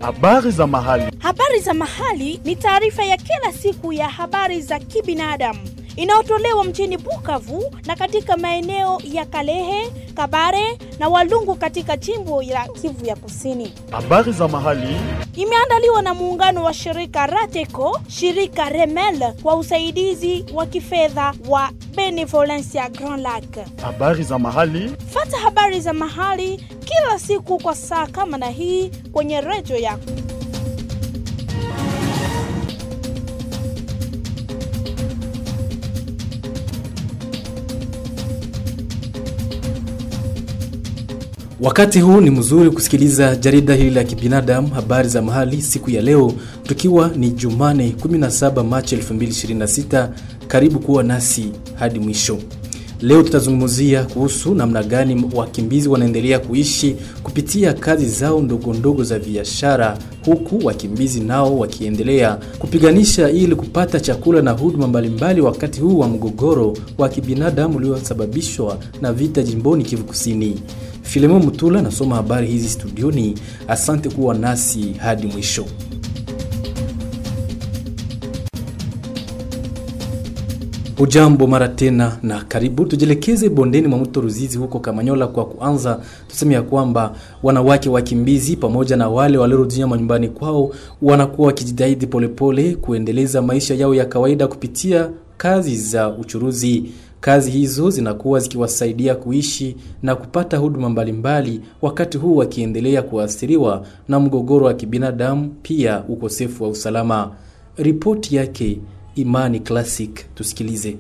Habari za mahali. Habari za mahali ni taarifa ya kila siku ya habari za kibinadamu inayotolewa mjini Bukavu na katika maeneo ya Kalehe, Kabare na Walungu katika jimbo la Kivu ya Kusini. Habari za mahali. Imeandaliwa na muungano wa shirika Rateco, shirika Remel kwa usaidizi wa kifedha wa Benevolencia Grand Lac. Habari za mahali. Fata habari za mahali kila siku kwa saa kama na hii kwenye redio yako. Wakati huu ni mzuri kusikiliza jarida hili la kibinadamu habari za mahali siku ya leo, tukiwa ni Jumane 17 Machi 2026. Karibu kuwa nasi hadi mwisho. Leo tutazungumzia kuhusu namna gani wakimbizi wanaendelea kuishi kupitia kazi zao ndogo ndogo za biashara, huku wakimbizi nao wakiendelea kupiganisha ili kupata chakula na huduma mbalimbali, wakati huu wa mgogoro wa kibinadamu uliosababishwa na vita jimboni Kivu Kusini. Filemon Mutula nasoma habari hizi studioni. Asante kuwa nasi hadi mwisho. Ujambo mara tena na karibu. Tujielekeze bondeni mwa mto Ruzizi huko Kamanyola. Kwa kuanza, tuseme ya kwamba wanawake wakimbizi pamoja na wale waliorudia manyumbani kwao wanakuwa wakijitahidi polepole kuendeleza maisha yao ya kawaida kupitia kazi za uchuruzi. Kazi hizo zinakuwa zikiwasaidia kuishi na kupata huduma mbalimbali, wakati huu wakiendelea kuathiriwa na mgogoro wa kibinadamu, pia ukosefu wa usalama. Ripoti yake Imani Classic, tusikilize.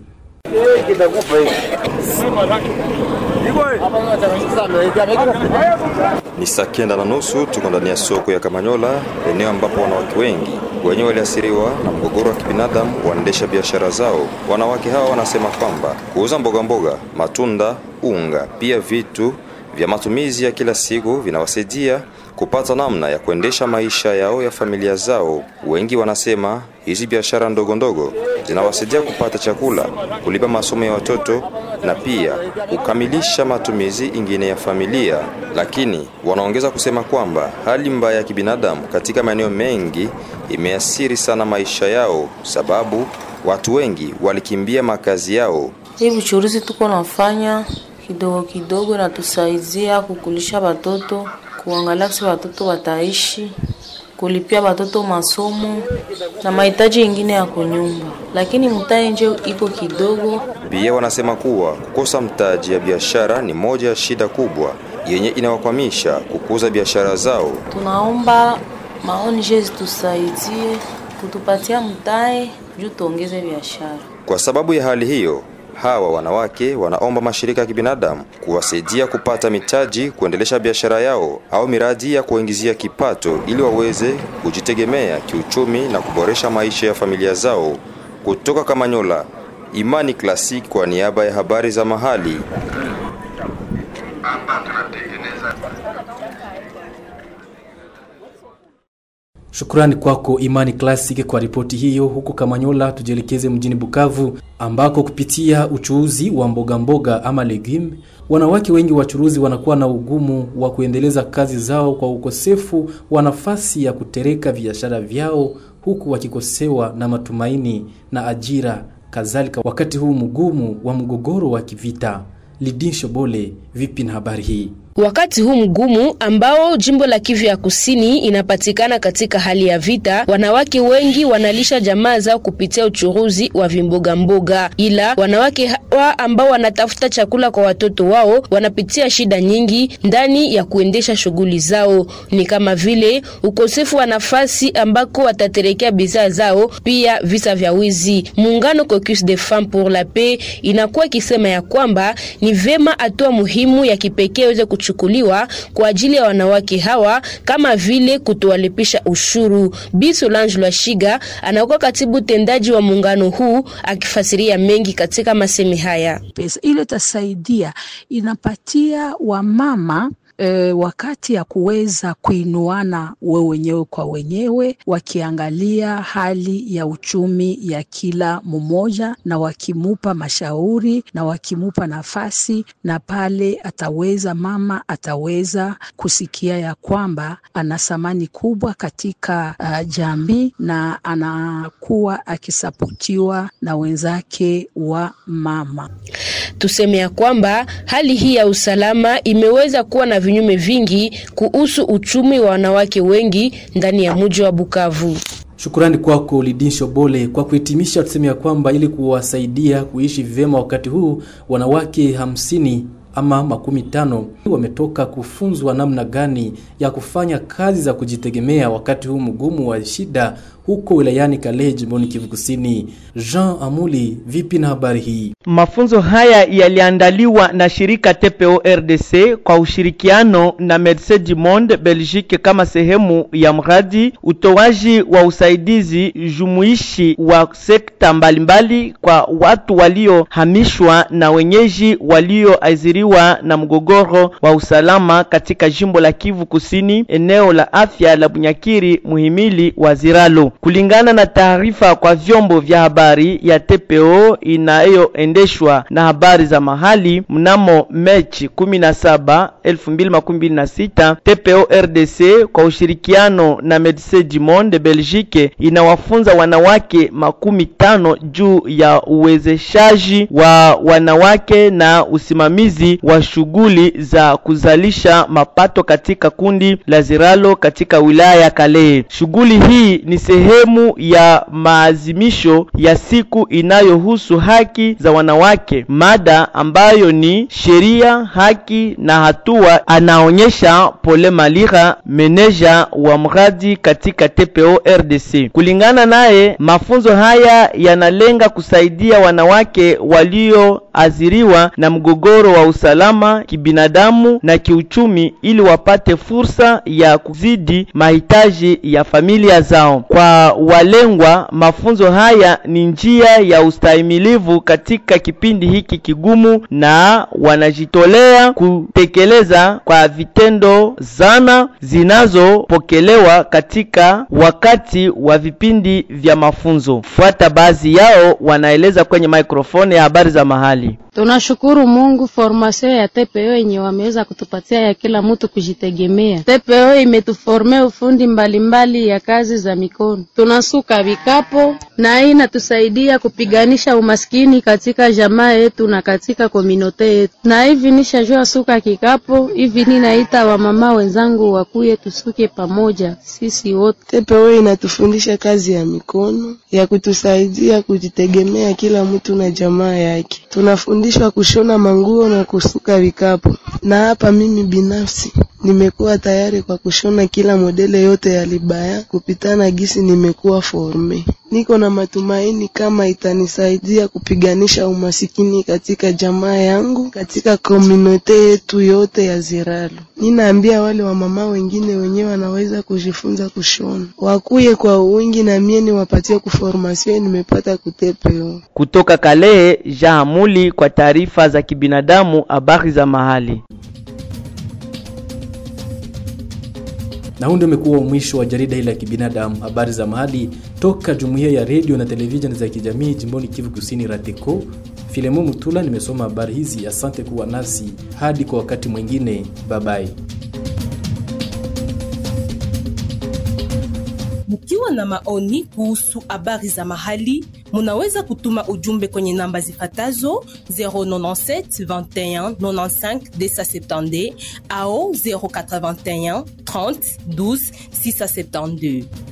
Ni saa kenda na nusu, tuko ndani ya soko ya Kamanyola, eneo ambapo wanawake wengi wenye waliathiriwa na mgogoro wa kibinadamu waendesha biashara zao. Wanawake hawa wanasema kwamba kuuza mboga mboga, matunda, unga, pia vitu vya matumizi ya kila siku vinawasaidia kupata namna ya kuendesha maisha yao ya familia zao. Wengi wanasema hizi biashara ndogo ndogo zinawasaidia kupata chakula, kulipa masomo ya watoto na pia kukamilisha matumizi ingine ya familia. Lakini wanaongeza kusema kwamba hali mbaya ya kibinadamu katika maeneo mengi imeathiri sana maisha yao, sababu watu wengi walikimbia makazi yao. Hii uchuruzi tuko nafanya kidogo kidogo natusaidia kukulisha watoto, kuangalia kisi watoto wataishi, kulipia watoto masomo na mahitaji ingine ya kunyumba, lakini mtaji nje iko kidogo. Pia wanasema kuwa kukosa mtaji ya biashara ni moja ya shida kubwa yenye inawakwamisha kukuza biashara zao. Tunaomba maoni je zitusaidie kutupatia mtaji juu tuongeze biashara. Kwa sababu ya hali hiyo, hawa wanawake wanaomba mashirika ya kibinadamu kuwasaidia kupata mitaji kuendelesha biashara yao au miradi ya kuingizia kipato ili waweze kujitegemea kiuchumi na kuboresha maisha ya familia zao. Kutoka Kamanyola, Imani Classic kwa niaba ya habari za mahali. Shukrani kwako Imani Classic kwa ripoti hiyo. Huko Kamanyola, tujielekeze mjini Bukavu ambako kupitia uchuuzi wa mboga mboga ama legume, wanawake wengi wachuruzi wanakuwa na ugumu wa kuendeleza kazi zao kwa ukosefu wa nafasi ya kutereka biashara vyao, huku wakikosewa na matumaini na ajira kadhalika, wakati huu mgumu wa mgogoro wa kivita. Lidin Shobole, vipi na habari hii? Wakati huu mgumu ambao jimbo la Kivu ya Kusini inapatikana katika hali ya vita, wanawake wengi wanalisha jamaa zao kupitia uchuruzi wa vimboga mboga, ila wanawake hawa ambao wanatafuta chakula kwa watoto wao wanapitia shida nyingi ndani ya kuendesha shughuli zao, ni kama vile ukosefu wa nafasi ambako wataterekea bidhaa zao, pia visa vya wizi. Muungano Caucus des Femmes pour la Paix inakuwa ikisema ya kwamba ni vema hatua muhimu ya kipekee iweze kuchukuliwa kwa ajili ya wanawake hawa kama vile kutowalipisha ushuru. Bi Solange Lwashiga anakuwa katibu tendaji wa muungano huu akifasiria mengi katika masemi haya. Pesa ile itasaidia, inapatia wamama e, wakati ya kuweza kuinuana we wenyewe kwa wenyewe, wakiangalia hali ya uchumi ya kila mmoja na wakimupa mashauri na wakimupa nafasi, na pale ataweza mama ataweza kusikia ya kwamba ana thamani kubwa katika uh, jamii na anakuwa akisapotiwa na wenzake wa mama. Tuseme ya kwamba hali hii ya usalama imeweza kuwa na vinyume vingi kuhusu uchumi wa wanawake wengi ndani ya mji wa Bukavu. Shukrani kwako Lidin Shobole. Kwa kuhitimisha, tuseme ya kwamba ili kuwasaidia kuishi vyema wakati huu, wanawake hamsini ama makumi tano wametoka kufunzwa namna gani ya kufanya kazi za kujitegemea wakati huu mgumu wa shida huko wilayani Kalehe jimboni Kivu Kusini. Jean Amuli, vipi na habari hii? Mafunzo haya yaliandaliwa na shirika TPO RDC kwa ushirikiano na Medecins du Monde Belgique kama sehemu ya mradi utoaji wa usaidizi jumuishi wa sekta mbalimbali kwa watu waliohamishwa na wenyeji walioathiriwa na mgogoro wa usalama katika jimbo la Kivu Kusini, eneo la afya la Bunyakiri, muhimili wa Ziralo. Kulingana na taarifa kwa vyombo vya habari ya TPO inayoendeshwa na habari za mahali, mnamo Mechi 17 2026, TPO RDC kwa ushirikiano na Medecins du Monde Belgique inawafunza wanawake makumi tano juu ya uwezeshaji wa wanawake na usimamizi wa shughuli za kuzalisha mapato katika kundi la Ziralo katika wilaya ya Kalehe. Shughuli hii ni sehemu ya maazimisho ya siku inayohusu haki za wanawake, mada ambayo ni sheria, haki na hatua, anaonyesha Pole Malira, meneja wa mradi katika TPO RDC. Kulingana naye, mafunzo haya yanalenga kusaidia wanawake walioathiriwa na mgogoro wa usalama kibinadamu na kiuchumi ili wapate fursa ya kuzidi mahitaji ya familia zao. Kwa walengwa, mafunzo haya ni njia ya ustahimilivu katika kipindi hiki kigumu, na wanajitolea kutekeleza kwa vitendo zana zinazopokelewa katika wakati wa vipindi vya mafunzo. Fuata baadhi yao wanaeleza kwenye maikrofoni ya habari za mahali. Tunashukuru Mungu formation ya TPO yenye wameweza kutupatia ya kila mtu kujitegemea. TPO imetuformea ufundi mbalimbali mbali ya kazi za mikono. Tunasuka vikapo na hii inatusaidia kupiganisha umaskini katika jamaa yetu na katika kominote yetu. Na hivi nishajua suka kikapo hivi, ninaita wamama wenzangu wakuye tusuke pamoja sisi wote. TPO inatufundisha kazi ya mikono ya kutusaidia kujitegemea kila mtu na jamaa yake. Tunafundishwa kushona manguo na kusuka vikapu, na hapa mimi binafsi nimekuwa tayari kwa kushona kila modele yote ya libaya kupitana gisi nimekuwa forme. Niko na matumaini kama itanisaidia kupiganisha umasikini katika jamaa yangu, katika komunote yetu yote ya Ziralo. Ninaambia wale wamama wengine wenyewe wanaweza kujifunza kushona, wakuye kwa wingi na mie niwapatie kuformasio nimepata kutepeo. Kutoka Kalehe, Jahamuli kwa taarifa za kibinadamu, habari za mahali. Na huu ndio umekuwa mwisho wa jarida hili la kibinadamu, habari za mahali toka jumuiya ya redio na televisheni za kijamii jimboni Kivu Kusini, RATECO. Filemo Mutula nimesoma habari hizi. Asante kuwa nasi hadi kwa wakati mwingine, babai. Mkiwa na maoni kuhusu habari za mahali, munaweza kutuma ujumbe kwenye namba zifatazo 097 21 95 270 au 081 30 12 672.